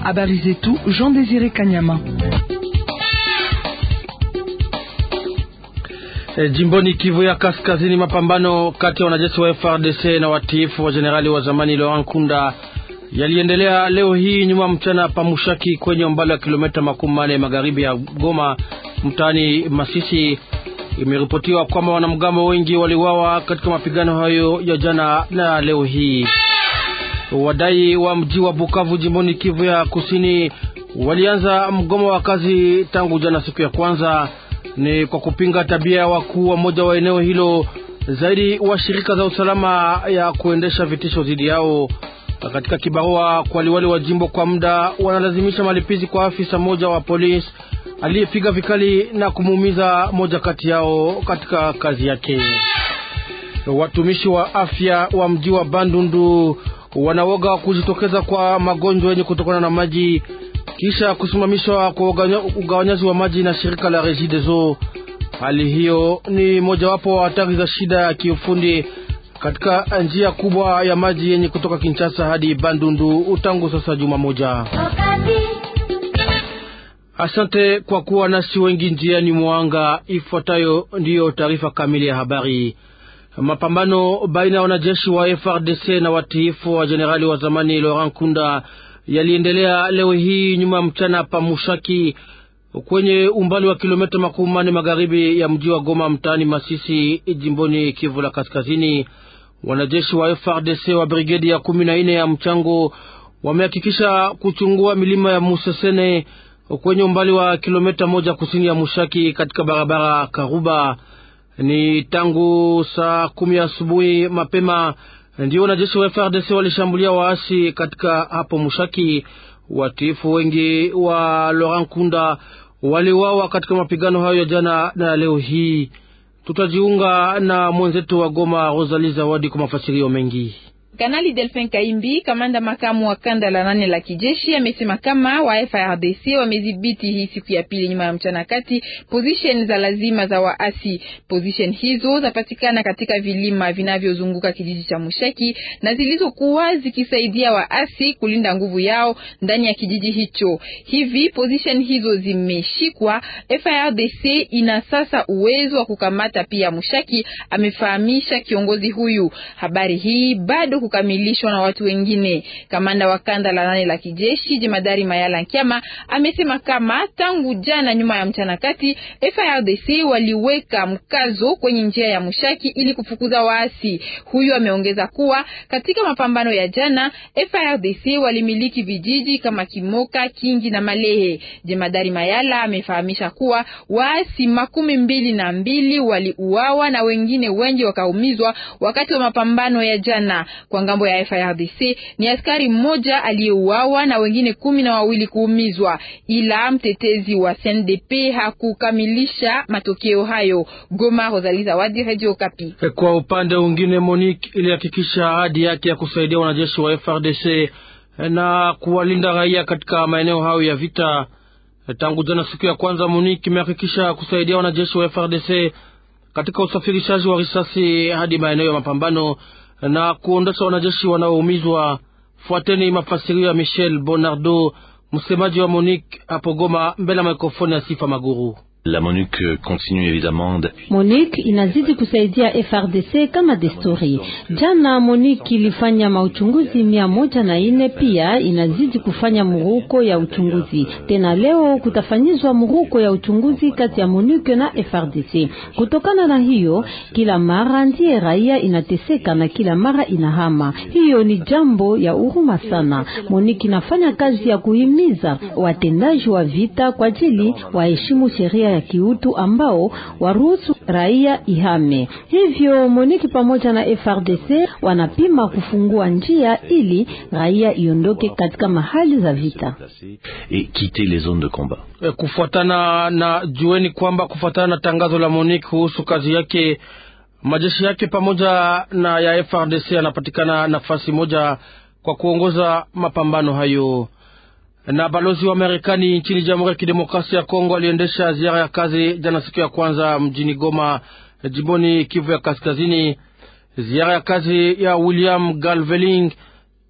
Habari zetu Jean Désiré Kanyama. E, jimboni Kivu ya Kaskazini, mapambano kati ya wanajeshi wa FRDC na watiifu wa jenerali wa zamani Laurent Nkunda yaliendelea leo hii nyuma mchana pamushaki kwenye umbali wa kilomita makumi mane magharibi ya Goma mtaani Masisi. Imeripotiwa kwamba wanamgambo wengi waliwawa katika mapigano hayo ya jana na leo hii. Wadai wa mji wa Bukavu jimboni Kivu ya Kusini walianza mgomo wa kazi tangu jana siku ya kwanza ni kwa kupinga tabia ya wakuu wa moja wa eneo hilo, zaidi wa shirika za usalama ya kuendesha vitisho dhidi yao. Katika kibarua kwa liwali wa jimbo kwa muda, wanalazimisha malipizi kwa afisa moja wa polisi aliyepiga vikali na kumuumiza moja kati yao katika kazi yake. Watumishi wa afya wa mji wa Bandundu wanaoga kujitokeza kwa magonjwa yenye kutokana na maji kisha kusimamishwa kwa ugawanyaji wa maji na shirika la Regideso. Hali hiyo ni mojawapo wa hatari za shida ya kiufundi katika njia kubwa ya maji yenye kutoka Kinshasa hadi Bandundu tangu sasa juma moja. Asante kwa kuwa nasi wengi njiani mwanga. Ifuatayo ndiyo taarifa kamili ya habari. Mapambano baina ya wanajeshi wa FRDC na watiifu wa jenerali wa zamani Laurent Nkunda yaliendelea leo hii nyuma mchana pa Mushaki kwenye umbali wa kilomita makumi manne magharibi ya mji wa Goma mtaani Masisi jimboni Kivu la Kaskazini. Wanajeshi wa FRDC wa brigedi ya kumi na nne ya mchango wamehakikisha kuchungua milima ya Musesene kwenye umbali wa kilomita moja kusini ya Mushaki katika barabara Karuba. Ni tangu saa kumi asubuhi mapema ndio wanajeshi wa FRDC walishambulia waasi katika hapo Mushaki. Watiifu wengi wa Laurent Kunda waliwawa katika mapigano hayo ya jana na leo hii. Tutajiunga na mwenzetu wa Goma Rosalie Zawadi kwa mafasirio mengi. Kanali Delphin Kaimbi, kamanda makamu wa kanda la nane la kijeshi, amesema kama wa FARDC wamedhibiti hii siku ya pili nyuma ya mchana kati position za lazima za waasi. Position hizo zapatikana katika vilima vinavyozunguka kijiji cha Mushaki na zilizokuwa zikisaidia waasi kulinda nguvu yao ndani ya kijiji hicho. Hivi position hizo zimeshikwa, FARDC ina sasa uwezo wa kukamata pia Mushaki, amefahamisha kiongozi huyu. Habari hii bado kukamilishwa na watu wengine. Kamanda wa kanda la nane la kijeshi jemadari Mayala Nkiama amesema kama tangu jana nyuma ya mchana kati FARDC waliweka mkazo kwenye njia ya Mushaki ili kufukuza waasi. Huyu ameongeza kuwa katika mapambano ya jana FARDC walimiliki vijiji kama Kimoka, Kingi na Malehe. Jemadari Mayala amefahamisha kuwa waasi makumi mbili na mbili waliuawa na wengine wengi wakaumizwa wakati wa mapambano ya jana. Kwa ngambo ya FARDC ni askari mmoja aliyeuawa na wengine kumi na wawili kuumizwa, ila mtetezi wa CNDP hakukamilisha matokeo hayo. Goma, Rosalie Zawadi, Radio Okapi. Kwa upande mwingine, Monique ilihakikisha ahadi yake ya kusaidia wanajeshi wa FARDC na kuwalinda raia katika maeneo hayo ya vita. Tangu jana siku ya kwanza, Monique imehakikisha kusaidia wanajeshi wa FARDC katika usafirishaji wa risasi hadi maeneo ya mapambano na kuondosha wanajeshi wanaoumizwa. Fuateni mafasirio ya Michel Bonardo, msemaji wa Monique hapo Goma, mbele ya mikrofoni ya Sifa Maguru. La MONUC continue évidemment. MONUC inazidi kusaidia FRDC kama desturi. Jana MONUC ilifanya mauchunguzi mia moja na ine, pia inazidi kufanya muruko ya uchunguzi. Tena leo kutafanyizwa muruko ya uchunguzi kati ya MONUC na FRDC. Kutokana na hiyo, kila mara ndiye raia inateseka na kila mara inahama. Hiyo ni jambo ya huruma sana. MONUC inafanya kazi ya kuhimiza watendaji wa vita kwa ajili waheshimu sheria ya kiutu ambao waruhusu raia ihame. Hivyo Moniki pamoja na FRDC wanapima kufungua njia ili raia iondoke katika mahali za vita et quitter les zones de combat. E, kufuatana na jueni kwamba kufuatana na tangazo la Moniki kuhusu kazi yake, majeshi yake pamoja na ya FRDC yanapatikana nafasi moja kwa kuongoza mapambano hayo na balozi wa Marekani nchini Jamhuri ya Kidemokrasia ya Kongo aliendesha ziara ya kazi jana siku ya kwanza mjini Goma, jimboni Kivu ya Kaskazini. Ziara ya kazi ya William Galveling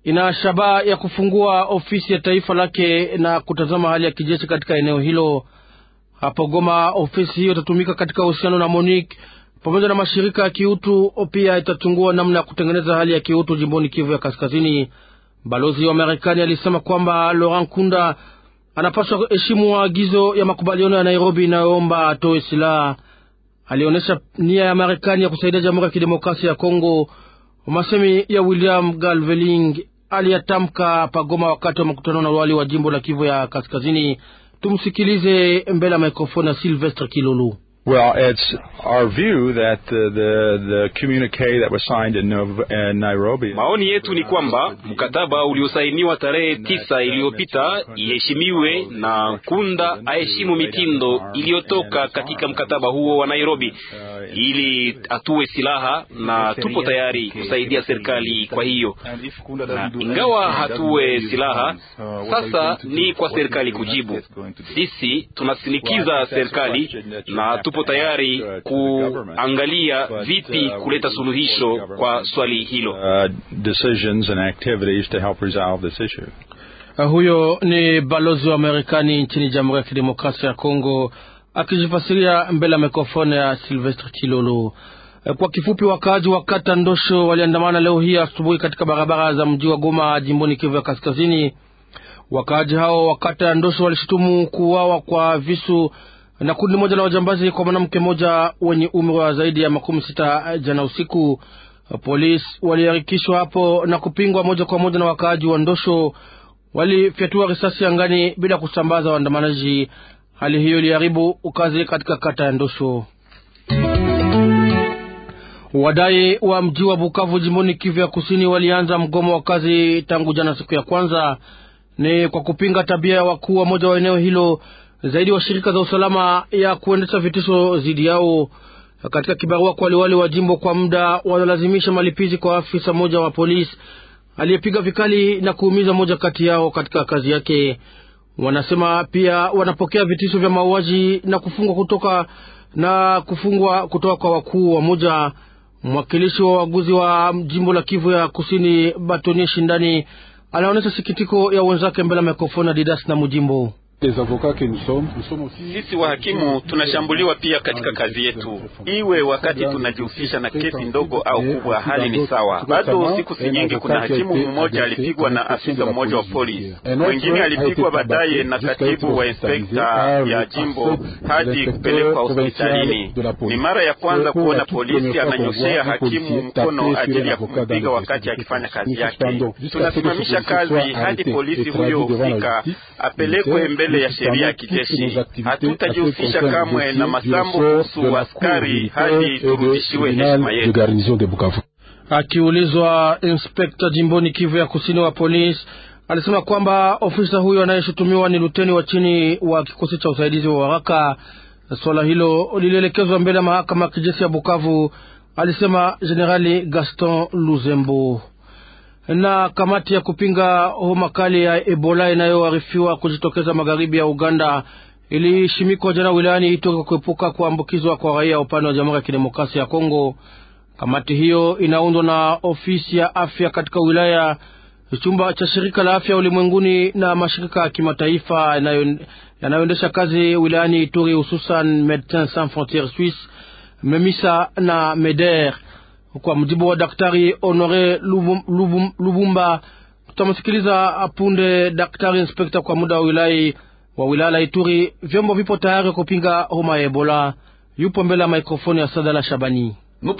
ina shabaha ya kufungua ofisi ya taifa lake na kutazama hali ya kijeshi katika eneo hilo. Hapo Goma, ofisi hiyo itatumika katika uhusiano na MONUC pamoja na mashirika ya kiutu. Pia itachungua namna ya kutengeneza hali ya kiutu jimboni Kivu ya Kaskazini. Balozi wa Marekani alisema kwamba Laurent Kunda anapaswa kuheshimu maagizo ya makubaliano ya Nairobi inayoomba atoe silaha. Alionyesha nia ya Marekani ya kusaidia Jamhuri ya Kidemokrasia ya Kongo. Masemi ya William Galveling aliyatamka pagoma wakati wa makutano na wali wa jimbo la Kivu ya Kaskazini. Tumsikilize mbele ya mikrofoni ya Silvestre Kilolu. Well, it's our view that the, the, the communique that was signed in, in Nairobi. Maoni yetu ni kwamba mkataba uliosainiwa tarehe tisa iliyopita iheshimiwe na Kunda aheshimu mitindo iliyotoka katika mkataba huo wa Nairobi ili atue silaha, na tupo tayari kusaidia serikali. Kwa hiyo na ingawa hatue silaha, sasa ni kwa serikali kujibu. Sisi tunasinikiza serikali na tupo tayari kuangalia vipi kuleta suluhisho kwa swali hilo. Uh, decisions and activities to help resolve this issue. Uh, huyo ni balozi wa Marekani nchini Jamhuri ya Kidemokrasia ya Kongo akijifasiria mbele ya mikrofoni ya Silvestre Kilolo. Uh, kwa kifupi, wakaaji wa kata Ndosho waliandamana leo hii asubuhi katika barabara za mji wa Goma jimboni Kivu ya Kaskazini. Wakaaji hao wa kata ya Ndosho walishutumu kuuawa kwa visu na kundi moja la wajambazi kwa mwanamke mmoja wenye umri wa zaidi ya makumi sita jana usiku. Polisi waliharikishwa hapo na kupingwa moja kwa moja na wakaaji wa Ndosho, walifyatua risasi angani bila kusambaza waandamanaji. Hali hiyo iliharibu ukazi katika kata ya Ndosho. Wadai wa mji wa Bukavu jimboni Kivu ya Kusini walianza mgomo wa kazi tangu jana siku ya kwanza, ni kwa kupinga tabia ya wakuu wa moja wa eneo hilo zaidi wa shirika za usalama ya kuendesha vitisho dhidi yao. Katika kibarua kwa liwali wa jimbo kwa muda, wanalazimisha malipizi kwa afisa mmoja wa polisi aliyepiga vikali na kuumiza moja kati yao katika kazi yake. Wanasema pia wanapokea vitisho vya mauaji na kufungwa kutoka na kufungwa kutoka kwa wakuu wa moja. Mwakilishi wa waguzi wa jimbo la Kivu ya Kusini, Batonie Shindani, anaonyesha sikitiko ya wenzake mbele ya mikrofoni ya Didas na Mujimbo. Sisi wahakimu tunashambuliwa pia katika kazi yetu, iwe wakati tunajihusisha na kesi ndogo au kubwa, hali ni sawa. Bado siku si nyingi, kuna hakimu mmoja alipigwa na afisa mmoja wa polisi, mwingine alipigwa baadaye na katibu wa inspekta ya jimbo hadi kupelekwa hospitalini. Ni mara ya kwanza kuona polisi ananyoshea hakimu mkono ajili ya kumpiga wakati akifanya kazi yake. Tunasimamisha kazi hadi polisi huyo hufika apelekwe mbele ya sheria ya kijeshi. Hatutajihusisha kamwe na masambo kuhusu askari hadi turudishiwe heshima yetu. Akiulizwa, inspekta jimboni Kivu ya kusini wa polisi alisema kwamba ofisa huyo anayeshutumiwa ni luteni wa chini wa kikosi cha usaidizi wa haraka. Swala hilo lilielekezwa mbele ya mahakama ya kijeshi ya Bukavu, alisema Jenerali Gaston Luzembo na kamati ya kupinga homa kali ya Ebola inayoarifiwa kujitokeza magharibi ya Uganda ilishimikwa jana wilayani Ituri kuepuka kuambukizwa kwa raia upande wa Jamhuri ya Kidemokrasia ya Kongo. Kamati hiyo inaundwa na ofisi ya afya katika wilaya, chumba cha shirika la afya ulimwenguni na mashirika ya kimataifa yanayoendesha kazi wilayani Ituri, hususan Medecins Sans Frontieres Suisse, Memisa na Meder. Kwa mujibu wa Daktari Honore Lubum, Lubum, Lubumba, tutamsikiliza punde daktari inspekta kwa muda wa wilaya wa wilaya la Ituri. Vyombo vipo tayari kupinga homa ya Ebola. Yupo mbele ya mikrofoni ya Sadala Shabani.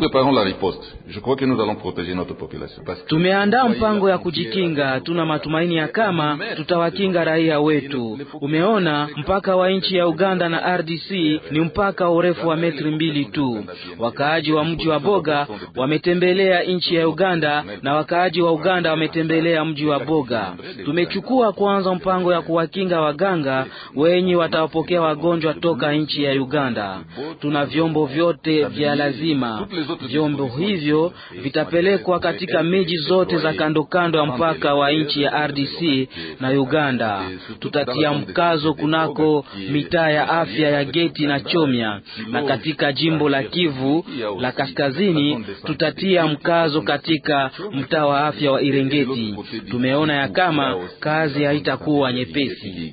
Tumeandaa mpango ya kujikinga. Tuna matumaini ya kama tutawakinga raia wetu. Umeona, mpaka wa nchi ya Uganda na RDC ni mpaka wa urefu wa metri mbili tu. Wakaaji wa mji wa Boga wametembelea nchi ya Uganda na wakaaji wa Uganda wametembelea mji wa Boga. Tumechukua kwanza mpango ya kuwakinga waganga wenye watawapokea wagonjwa toka nchi ya Uganda. Tuna vyombo vyote vya lazima Vyombo hivyo vitapelekwa katika miji zote za kando kando ya mpaka wa nchi ya RDC na Uganda. Tutatia mkazo kunako mitaa ya afya ya Geti na Chomya, na katika jimbo la Kivu la Kaskazini tutatia mkazo katika mtaa wa afya wa Irengeti. Tumeona ya kama kazi haitakuwa nyepesi.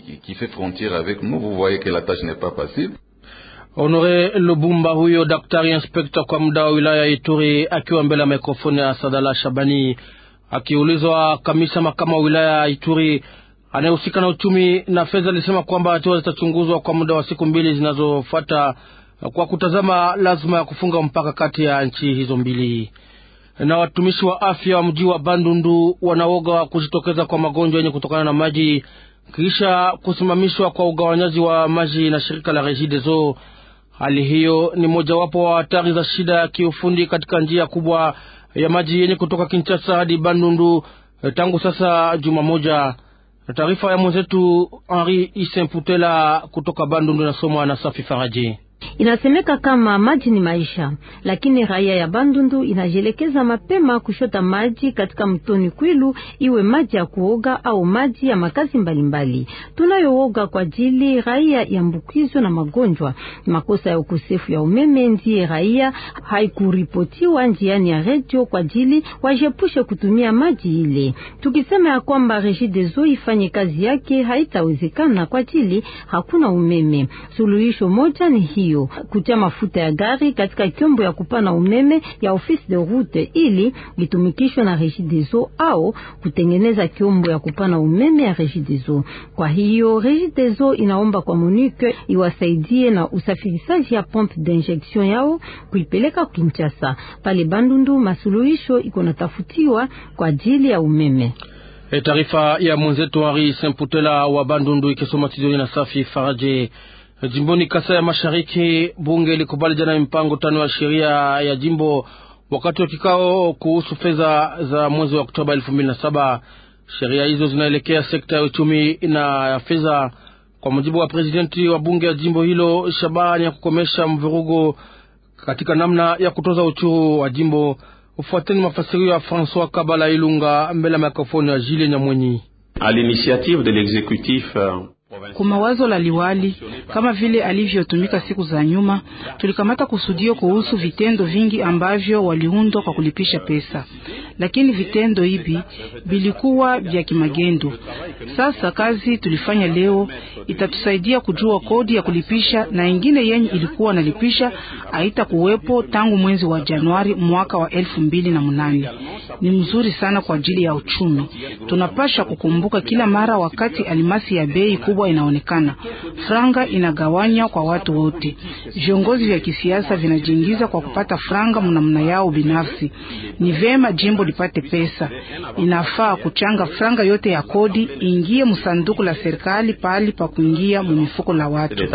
Honore Lubumba, huyo daktari inspekta kwa muda wa wilaya ya Ituri, akiwa mbele ya mikrofoni ya Sadala Shabani, akiulizwa kamisa makama wa wilaya ya Ituri anayehusika na uchumi na fedha, alisema kwamba hatua zitachunguzwa kwa muda wa siku mbili zinazofuata kwa kutazama lazima ya kufunga mpaka kati ya nchi hizo mbili. Na watumishi wa afya wa mji wa Bandundu wanaoga kujitokeza kwa magonjwa yenye kutokana na maji kisha kusimamishwa kwa ugawanyaji wa maji na shirika la Regideso. Hali hiyo ni mojawapo wa hatari za shida ya kiufundi katika njia kubwa ya maji yenye kutoka Kinshasa hadi Bandundu tangu sasa juma moja. Taarifa ya mwenzetu Henri Isemputela kutoka Bandundu inasomwa na Safi Faraji. Inasemeka kama maji ni maisha, lakini raia ya Bandundu inajelekeza mapema kushota maji katika mtoni Kwilu, iwe maji ya kuoga au maji ya makazi mbalimbali. Tunayooga kwa ajili raia yambukizwa na magonjwa. Makosa ya ukosefu ya umeme ndiye raia haikuripotiwa njiani ya redio kwa ajili wajepushe kutumia maji ile. Tukisema ya kwamba Regideso ifanye kazi yake, haitawezekana kwa ajili hakuna umeme. Suluhisho moja ni hiyo kutia mafuta ya gari katika kyombo ya kupana umeme ya office de route ili litumikishwe na Regideso au kutengeneza kyombo ya kupana umeme ya Regideso. Kwa hiyo Regideso inaomba kwa Monique iwasaidie na usafirishaji ya pompe d'injection yao kuipeleka Kinshasa. Pale Bandundu masuluhisho iko natafutiwa kwa ajili ya umeme. E, taarifa ya mwenzetu Henri Semputela wa Bandundu ikisoma Tidoni na Safi Faraje. Jimboni Kasai ya Mashariki, bunge ilikubali jana mipango tano ya sheria ya jimbo wakati wa kikao kuhusu fedha za mwezi wa Oktoba elfu mbili na saba. Sheria hizo zinaelekea sekta ya uchumi na ya fedha. Kwa mujibu wa presidenti wa bunge ya jimbo hilo, shabaha ni ya kukomesha mvurugo katika namna ya kutoza uchuru wa jimbo. Ufuateni mafasirio ya Francois Kabala Ilunga mbele ya mikrofoni ya Jile Nyamwenyi. A l'initiative de l'exécutif kwa mawazo la liwali kama vile alivyotumika siku za nyuma, tulikamata kusudio kuhusu vitendo vingi ambavyo waliundwa kwa kulipisha pesa, lakini vitendo hivi vilikuwa vya kimagendo. Sasa kazi tulifanya leo itatusaidia kujua kodi ya kulipisha na ingine yenye ilikuwa nalipisha haita kuwepo tangu mwezi wa Januari mwaka wa elfu mbili na munane. Ni mzuri sana kwa ajili ya uchumi. Tunapasha kukumbuka kila mara wakati alimasi ya bei kubwa inaonekana, franga inagawanywa kwa watu wote. Viongozi vya kisiasa vinajiingiza kwa kupata franga mnamna yao binafsi. Ni vema jimbo lipate pesa, inafaa kuchanga franga yote ya kodi ingie msanduku la serikali pahali pa kuingia mumifuko la watu.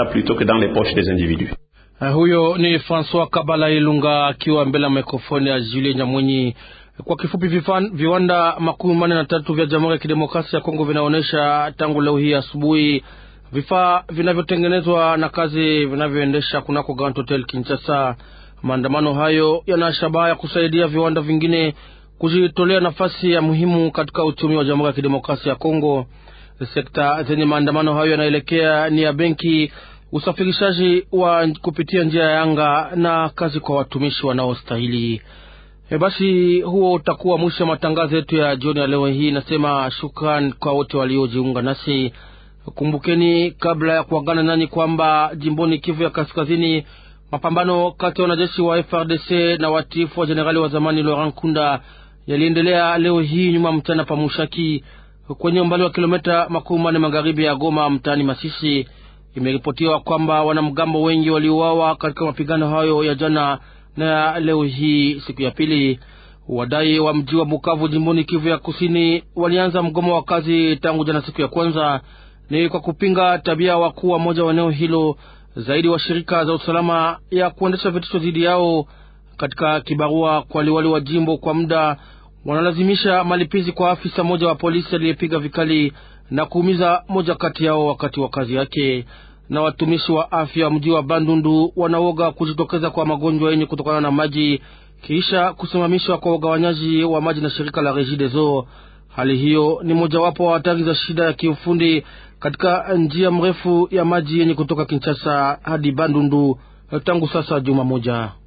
Uh, huyo ni Francois Kabala Ilunga akiwa mbele ya mikrofoni ya Julie Nyamwenyi. Kwa kifupi, vifan, viwanda makumi manne na tatu vya Jamhuri ya Kidemokrasia ya Kongo vinaonyesha tangu leo hii asubuhi vifaa vinavyotengenezwa na kazi vinavyoendesha kunako Grand Hotel Kinshasa. Maandamano hayo yana shabaha ya kusaidia viwanda vingine kujitolea nafasi ya muhimu katika uchumi wa Jamhuri ya Kidemokrasia ya Kongo. Sekta zenye maandamano hayo yanaelekea ni ya benki, usafirishaji wa kupitia njia ya anga na kazi kwa watumishi wanaostahili. E, basi huo utakuwa mwisho wa matangazo yetu ya jioni ya leo hii. Nasema shukran kwa wote waliojiunga nasi. Kumbukeni kabla ya kuagana nani kwamba jimboni Kivu ya Kaskazini, mapambano kati ya wanajeshi wa FRDC na watiifu wa jenerali wa zamani Laurent Kunda yaliendelea leo hii nyuma mchana pa Mushaki kwenye umbali wa kilomita makumi manne magharibi ya Goma mtaani Masisi. Imeripotiwa kwamba wanamgambo wengi waliuawa katika mapigano hayo ya jana na leo hii siku ya pili. Wadai wa mji wa Bukavu jimboni Kivu ya Kusini walianza mgomo wa kazi tangu jana siku ya kwanza, ni kwa kupinga tabia wakuu wa moja wa eneo hilo zaidi wa shirika za usalama ya kuendesha vitisho dhidi yao. Katika kibarua kwa liwali wa jimbo kwa muda, wanalazimisha malipizi kwa afisa mmoja wa polisi aliyepiga vikali na kuumiza moja kati yao wakati wa kazi yake. na watumishi wa afya mji wa Bandundu wanaoga kujitokeza kwa magonjwa yenye kutokana na maji kisha kusimamishwa kwa ugawanyaji wa maji na shirika la Regideso. Hali hiyo ni mojawapo wa hatari za shida ya kiufundi katika njia mrefu ya maji yenye kutoka Kinshasa hadi Bandundu tangu sasa juma moja.